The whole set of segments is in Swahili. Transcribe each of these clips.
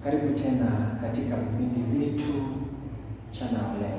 Karibu tena katika vipindi vyetu mchana wa leo,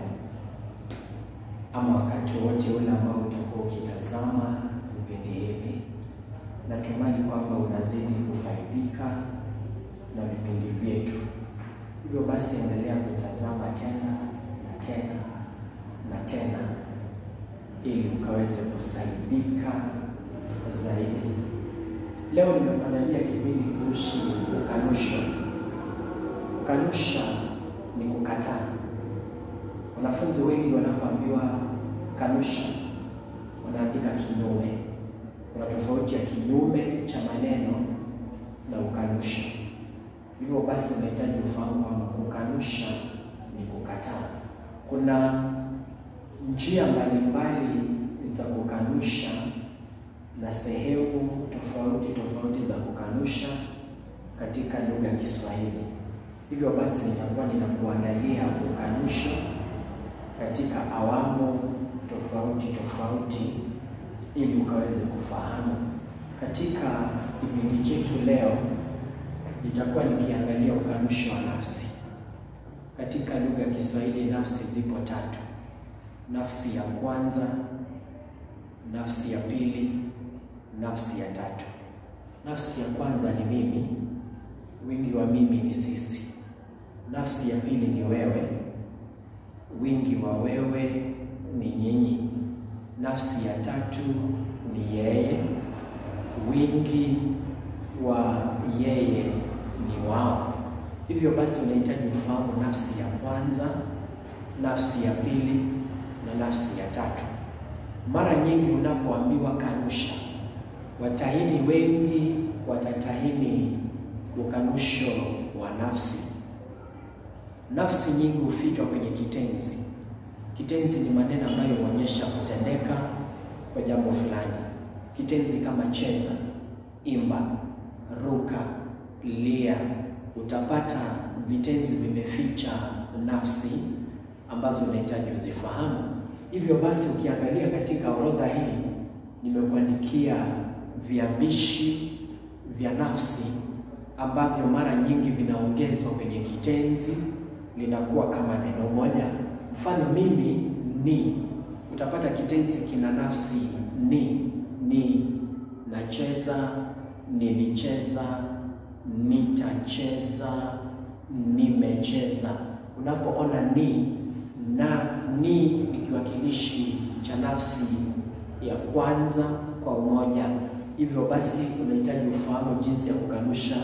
ama wakati wote ule ambao utakuwa ukitazama vipindi hivi. Natumai kwamba unazidi kufaidika na vipindi vyetu. Hivyo basi, endelea kutazama tena na tena na tena, ili ukaweze kusaidika zaidi. Leo nimekuandalia kipindi kuhusu ukanusho. Kukanusha ni kukataa. Wanafunzi wengi wanapoambiwa kanusha, wanaandika kinyume. Kuna tofauti ya kinyume cha maneno na ukanusha. Hivyo basi, unahitaji ufahamu kwamba kukanusha ni kukataa. Kuna njia mbalimbali za kukanusha na sehemu tofauti tofauti za kukanusha katika lugha ya Kiswahili. Hivyo basi nitakuwa ninakuandalia ukanusho katika awamu tofauti tofauti ili ukaweze kufahamu. Katika kipindi chetu leo nitakuwa nikiangalia ukanusho wa nafsi. Katika lugha ya Kiswahili nafsi zipo tatu: nafsi ya kwanza, nafsi ya pili, nafsi ya tatu. Nafsi ya kwanza ni mimi, wingi wa mimi ni sisi. Nafsi ya pili ni wewe, wingi wa wewe ni nyinyi. Nafsi ya tatu ni yeye, wingi wa yeye ni wao. Hivyo basi unahitaji ufahamu nafsi ya kwanza, nafsi ya pili na nafsi ya tatu. Mara nyingi unapoambiwa kanusha, watahini wengi watatahini ukanusho wa nafsi. Nafsi nyingi hufichwa kwenye kitenzi. Kitenzi ni maneno ambayo huonyesha kutendeka kwa jambo fulani. Kitenzi kama cheza, imba, ruka, lia, utapata vitenzi vimeficha nafsi ambazo unahitaji uzifahamu. Hivyo basi, ukiangalia katika orodha hii nimekuandikia viambishi vya nafsi ambavyo mara nyingi vinaongezwa kwenye kitenzi linakuwa kama neno moja. Mfano, mimi ni, utapata kitenzi kina nafsi ni, ni nacheza, nilicheza, nitacheza, nimecheza. Unapoona ni na ni ni kiwakilishi cha nafsi ya kwanza kwa umoja. Hivyo basi unahitaji ufahamu jinsi ya kukanusha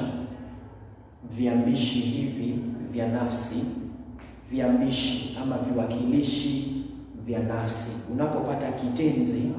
viambishi hivi vya nafsi, viambishi ama viwakilishi vya nafsi. Unapopata kitenzi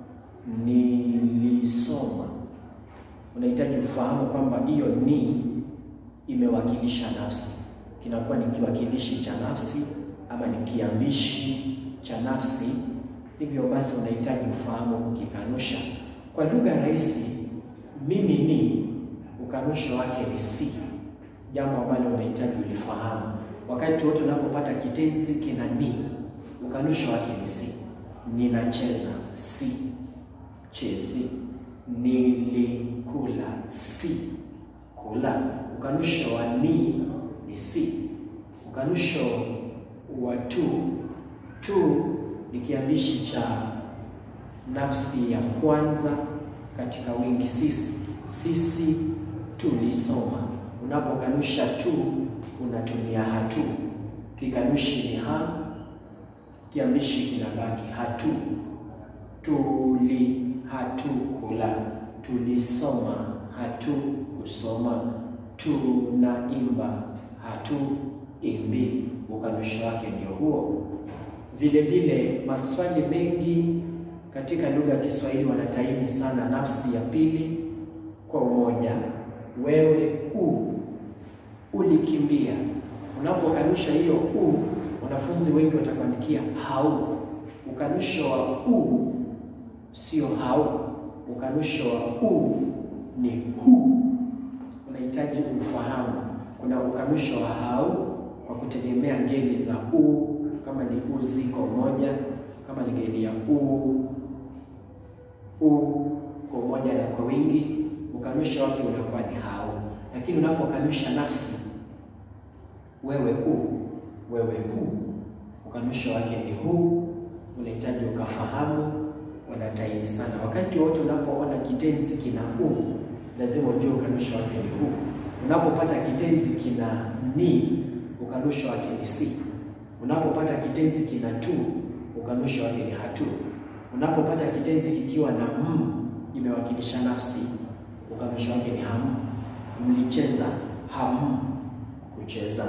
nilisoma, unahitaji ufahamu kwamba hiyo ni imewakilisha nafsi, kinakuwa ni kiwakilishi cha nafsi ama ni kiambishi cha nafsi. Hivyo basi unahitaji ufahamu kukikanusha. Kwa lugha rahisi, mimi ni ukanusho wake ni si, jambo ambalo unahitaji ulifahamu. Wakati wote unapopata kitenzi kina ni, ukanusho wake ni si. Ninacheza, si chezi. Nilikula, si kula. Ukanusho wa ni ni si. Ukanusho wa tu, tu ni kiambishi cha nafsi ya kwanza katika wingi sisi. Sisi tulisoma. Unapokanusha tu unatumia hatu. Kikanushi ni ha, kiambishi kinabaki hatu. Tuli, hatu kula. Tulisoma, hatu kusoma. Tunaimba, hatu imbi. Ukanusho wake ndio huo. Vile vile maswali mengi katika lugha ya Kiswahili wanataini sana nafsi ya pili kwa umoja. Wewe u ulikimbia. Unapokanusha hiyo u, wanafunzi wengi watakuandikia hau. Ukanusho wa u sio hau, ukanusho wa u ni hu. Unahitaji ufahamu. Kuna ukanusho wa hau kwa kutegemea ngeli za u, kama ni u ziko moja, kama ni ngeli ya u u kwa umoja na kwa wingi, ukanusha wake unakuwa ni hau. Lakini unapokanusha nafsi wewe u, wewe hu, ukanusho wake ni hu. Unahitaji ukafahamu, wanataini sana. Wakati wote unapoona kitenzi kina u, lazima ujue ukanusho wake ni hu. Unapopata kitenzi kina ni, ukanusho wake ni si. Unapopata kitenzi kina tu, ukanusho wake ni hatu. Unapopata kitenzi kikiwa na m imewakilisha nafsi, ukanusho wake ni ham. Mlicheza, ham, kucheza.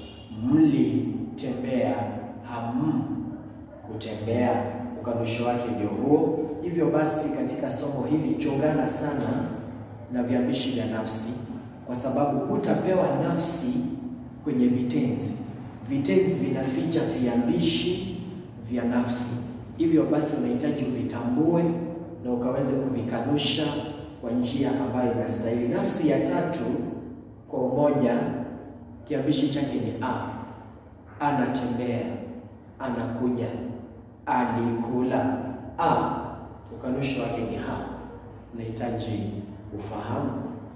Mlitembea, ham, kutembea. Ukanusho wake ndio huo. Hivyo basi, katika somo hili chungana sana na viambishi vya nafsi, kwa sababu hutapewa nafsi kwenye vitenzi. Vitenzi vinaficha viambishi vya nafsi. Hivyo basi unahitaji uvitambue na ukaweze kuvikanusha kwa njia ambayo inastahili. Nafsi ya tatu kwa umoja, kiambishi chake ni a. Anatembea, anakuja, alikula. A, ukanusho wake ni ha. Unahitaji ufahamu.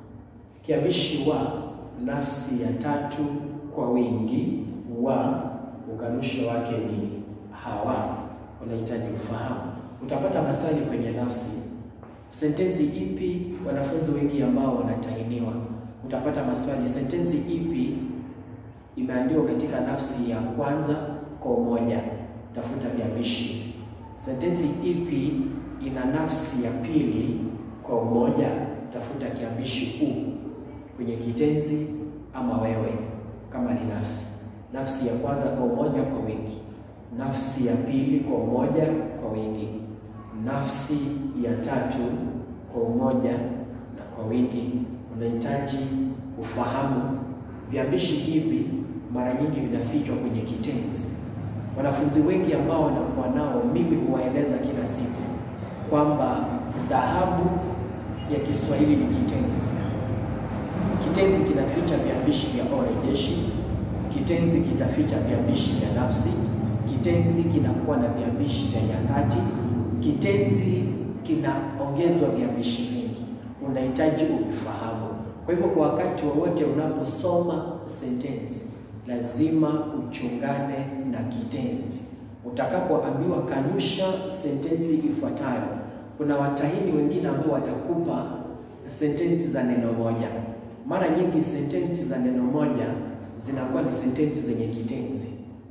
Kiambishi wa, nafsi ya tatu kwa wingi, wa, ukanusho wake ni hawa. Unahitaji ufahamu. Utapata maswali kwenye nafsi. Sentensi ipi wanafunzi wengi ambao wanatainiwa? Utapata maswali, sentensi ipi imeandikwa katika nafsi ya kwanza kwa umoja? Tafuta viambishi. Sentensi ipi ina nafsi ya pili kwa umoja? Tafuta kiambishi u kwenye kitenzi ama wewe, kama ni nafsi. Nafsi ya kwanza kwa umoja kwa wingi, nafsi ya pili kwa umoja kwa wingi, nafsi ya tatu kwa umoja na kwa wingi. Unahitaji ufahamu viambishi hivi, mara nyingi vinafichwa kwenye kitenzi. Wanafunzi wengi ambao wanakuwa nao, mimi huwaeleza kila siku kwamba dhahabu ya Kiswahili ni kitenzi. Kitenzi kinaficha viambishi vya orejeshi, kitenzi kitaficha viambishi vya nafsi, kitenzi kinakuwa na viambishi vya nyakati, kitenzi kinaongezwa viambishi vingi. Unahitaji uvifahamu. Kwa hivyo, kwa wakati wowote unaposoma sentensi, lazima uchungane na kitenzi. Utakapoambiwa kanusha sentensi ifuatayo, kuna watahini wengine ambao watakupa sentensi za neno moja. Mara nyingi sentensi za neno moja zinakuwa ni sentensi zenye kitenzi.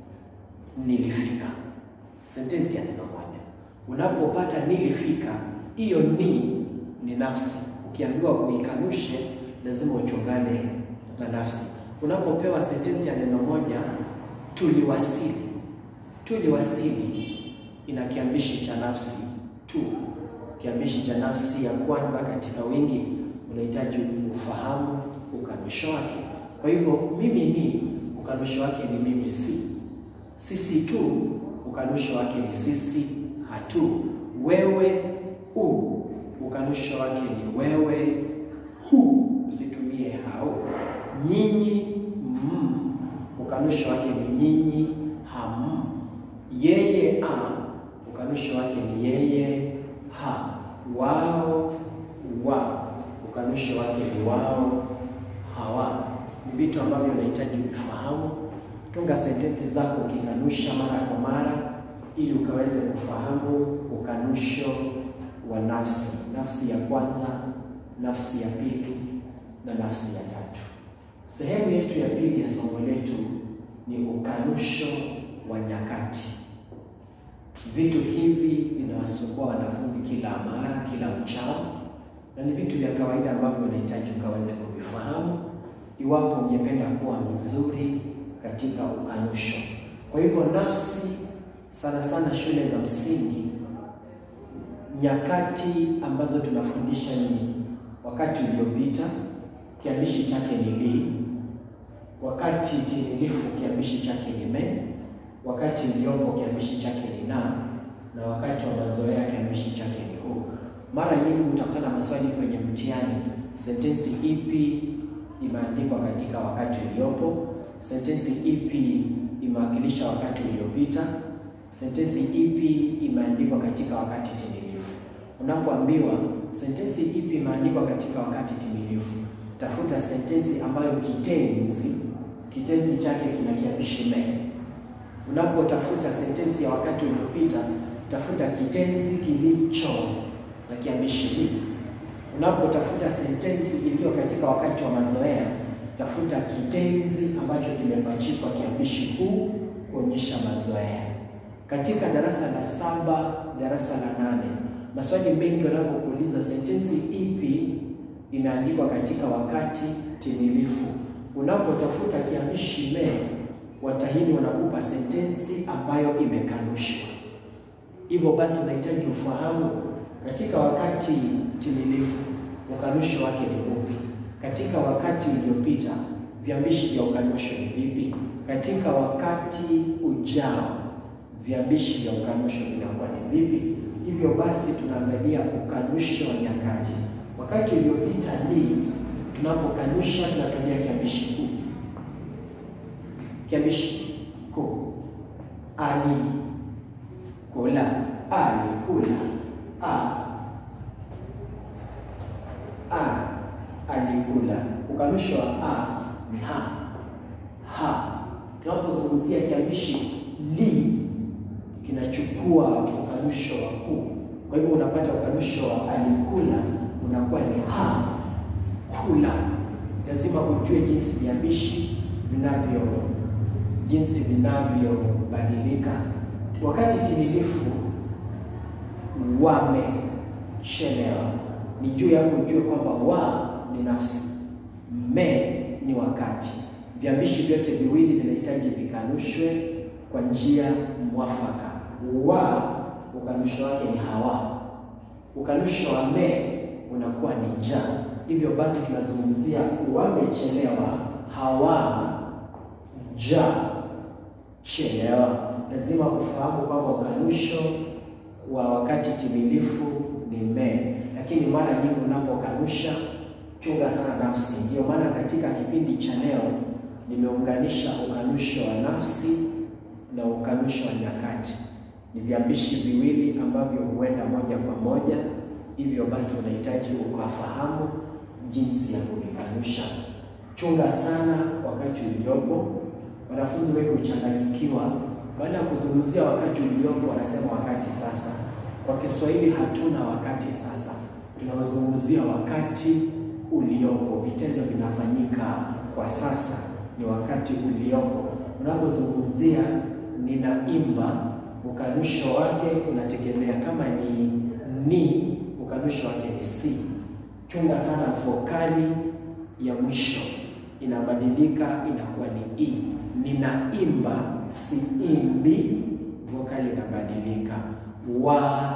Nilifika, sentensi ya neno moja. Unapopata nilifika, hiyo ni ni nafsi. Ukiambiwa uikanushe, lazima uchungane na nafsi. Unapopewa sentensi ya neno moja, tuliwasili, tuliwasili ina kiambishi cha nafsi tu. Kiambishi cha nafsi ya kwanza katika wingi, unahitaji ufahamu ukanusho wake. Kwa hivyo mimi ni ukanusho wake ni mimi si. Sisi tu ukanusho wake ni sisi hatu. Wewe u ukanusho wake ni wewe hu, usitumie hao. Nyinyi mm, ukanusho wake ni nyinyi ham. Yeye a ukanusho wake ni yeye ha. Wao wa ukanusho wake ni wao hawa. Ni vitu ambavyo unahitaji kufahamu. Tunga sentensi zako ukikanusha mara kwa mara, ili ukaweze kufahamu ukanusho wa nafsi, nafsi ya kwanza, nafsi ya pili na nafsi ya tatu. Sehemu yetu ya pili ya somo letu ni ukanusho wa nyakati. Vitu hivi vinawasumbua wanafunzi kila mara, kila uchao, na ni vitu vya kawaida ambavyo unahitaji ukaweze kuvifahamu iwapo ungependa kuwa mzuri katika ukanusho. Kwa hivyo nafsi, sana sana shule za msingi, nyakati ambazo tunafundisha ni wakati uliopita, kiambishi chake ni li, wakati timilifu, kiambishi chake ni me, wakati uliopo, kiambishi chake ni na, na wakati wa mazoea, kiambishi chake ni hu. Mara nyingi utakutana na maswali kwenye mtihani, sentensi ipi imeandikwa katika wakati uliopo, sentensi ipi imewakilisha wakati uliopita, sentensi ipi imeandikwa katika wakati timilifu. Unapoambiwa sentensi ipi imeandikwa katika wakati timilifu, tafuta sentensi ambayo kitenzi kitenzi chake kina kiambishi me. Unapotafuta sentensi ya wakati uliopita, tafuta kitenzi kilicho na kiambishi li. Unapotafuta sentensi iliyo katika wakati wa mazoea, tafuta kitenzi ambacho kimepachikwa kiambishi kuu kuonyesha mazoea. Katika darasa la saba, darasa la nane, maswali mengi wanapokuuliza sentensi ipi imeandikwa katika wakati timilifu, unapotafuta kiambishi me, watahini wanakupa sentensi ambayo imekanushwa. Hivyo basi unahitaji ufahamu katika wakati timilifu ukanusho wake ni upi? Katika wakati uliopita viambishi vya ukanusho ni vipi? Katika wakati ujao viambishi vya ukanusho vinakuwa ni vipi? Hivyo basi tunaangalia ukanusho wa nyakati. Wakati uliopita ni tunapokanusha, tunatumia kiambishi kuu. Kiambishi kuu ali kula, alikula, a a alikula. Ukanusho wa a ni ha ha. Tunapozungumzia kiambishi li kinachukua ukanusho wa ku. Kwa hivyo unapata ukanusho wa alikula unakuwa ni ha kula. Lazima ujue jinsi viambishi vinavyo jinsi vinavyobadilika. Wakati timilifu wamechelewa, ni juu yako ujue kwamba wa ni nafsi, me ni wakati. Viambishi vyote viwili vinahitaji vikanushwe kwa njia mwafaka. Wa ukanusho wake ni hawa, ukanusho wa me unakuwa ni ja. Hivyo basi tunazungumzia wamechelewa, hawa ja chelewa. Lazima ufahamu kwamba ukanusho wa wakati timilifu ni me, lakini mara nyingi unapokanusha, chunga sana nafsi. Ndio maana katika kipindi cha leo nimeunganisha ukanusho wa nafsi na ukanusho wa nyakati. Ni viambishi viwili ambavyo huenda moja kwa moja, hivyo basi unahitaji ukafahamu jinsi ya kuvikanusha. Chunga sana wakati uliopo. Wanafunzi wengi huchanganyikiwa, baada ya kuzungumzia wakati uliopo wanasema wakati sasa. Kwa Kiswahili hatuna wakati sasa, tunazungumzia wakati uliopo. Vitendo vinafanyika kwa sasa, ni wakati uliopo. Unapozungumzia ninaimba, ukanusho wake unategemea kama ni ni, ukanusho wake ni si. Chunga sana vokali ya mwisho inabadilika, inakuwa ni i. Ninaimba, siimbi, vokali inabadilika. Wa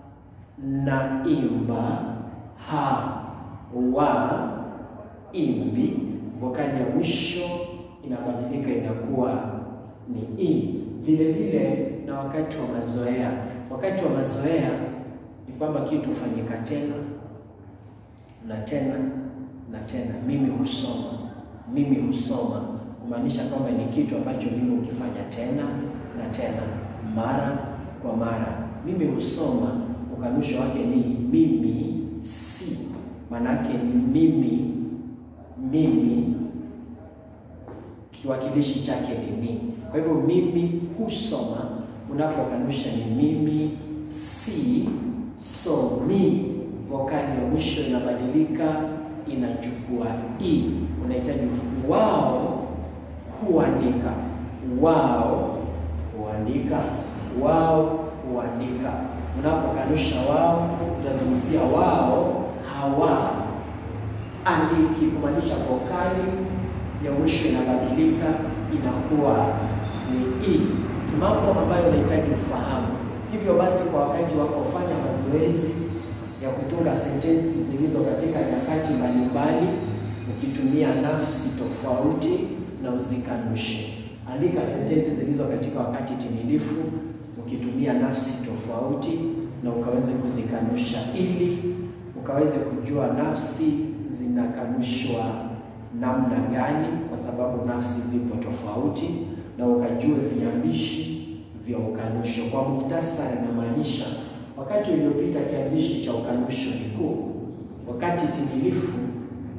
naimba, ha wa imbi, vokali ya mwisho inabadilika, inakuwa ni i. Vile vile na wakati wa mazoea. Wakati wa mazoea ni kwamba kitu hufanyika tena na tena na tena. Mimi husoma, mimi husoma, kumaanisha kwamba ni kitu ambacho mimi hukifanya tena na tena, mara kwa mara. Mimi husoma, ukanusho wake ni mimi si, maanake mimi, mimi kiwakilishi chake ni ni. Kwa hivyo mimi husoma, unapokanusha ni mimi si somi, vokali ya mwisho inabadilika, inachukua i. Unahitaji wao huandika, wao huandika, wao huandika. Unapokanusha wao, utazungumzia wao hawa andiki, kumaanisha vokali ya mwisho inabadilika, inakuwa ni i. Mambo ambayo unahitaji ufahamu. Hivyo basi, kwa wakati wako ufanya mazoezi ya kutunga sentensi zilizo katika nyakati mbalimbali ukitumia nafsi tofauti na uzikanushe. Andika sentensi zilizo katika wakati timilifu ukitumia nafsi tofauti na ukaweze kuzikanusha, ili ukaweze kujua nafsi zinakanushwa namna gani, kwa sababu nafsi zipo tofauti, na ukajue viambishi vya ukanusho. Kwa muhtasari, inamaanisha wakati uliopita kiambishi cha ukanusho ni ku, wakati timilifu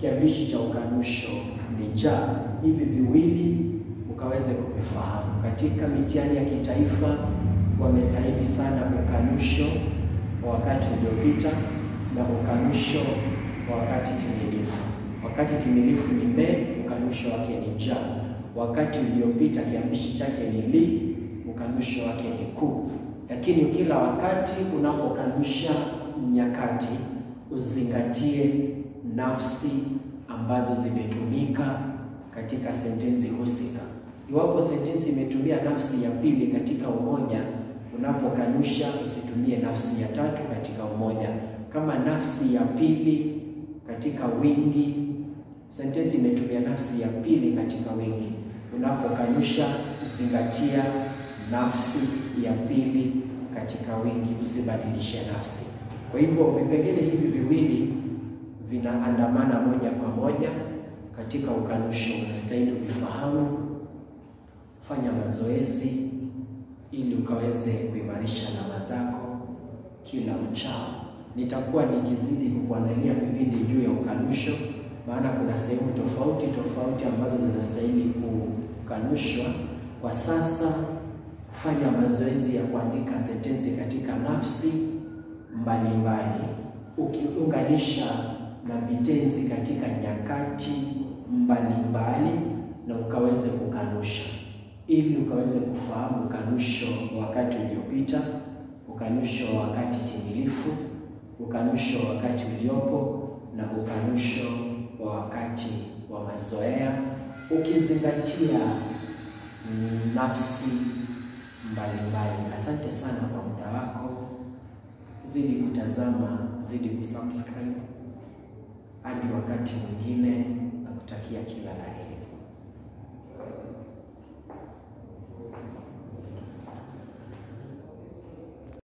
kiambishi cha ukanusho ni ja. Hivi viwili ukaweze kuvifahamu. Katika mitihani ya kitaifa wametahidi sana ukanusho wa wakati uliopita na ukanusho wa wakati timilifu. Wakati timilifu ni me, ukanusho wake ni ja. Wakati uliopita kiambishi chake ni li, ukanusho wake ni ku. Lakini kila wakati unapokanusha nyakati, uzingatie nafsi ambazo zimetumika katika sentensi husika. Iwapo sentensi imetumia nafsi ya pili katika umoja, unapokanusha usitumie nafsi ya tatu katika umoja. Kama nafsi ya pili katika wingi, sentensi imetumia nafsi ya pili katika wingi, unapokanusha zingatia nafsi ya pili katika wingi, usibadilishe nafsi. Kwa hivyo vipengele hivi viwili vinaandamana moja kwa moja katika ukanusho, unastahili uvifahamu. Fanya mazoezi ili ukaweze kuimarisha alama zako kila uchao. Nitakuwa nikizidi kukuandalia vipindi juu ya ukanusho, maana kuna sehemu tofauti tofauti ambazo zinastahili kukanushwa. Kwa sasa fanya mazoezi ya kuandika sentensi katika nafsi mbalimbali, ukiunganisha na vitenzi katika nyakati mbalimbali, na ukaweze kukanusha ili ukaweze kufahamu ukanusho wa wakati uliopita, ukanusho wa wakati timilifu, ukanusho wa wakati uliopo na ukanusho wa wakati wa mazoea, ukizingatia nafsi mbalimbali. Asante sana kwa muda wako, zidi kutazama, zidi kusubscribe. Hadi wakati mwingine.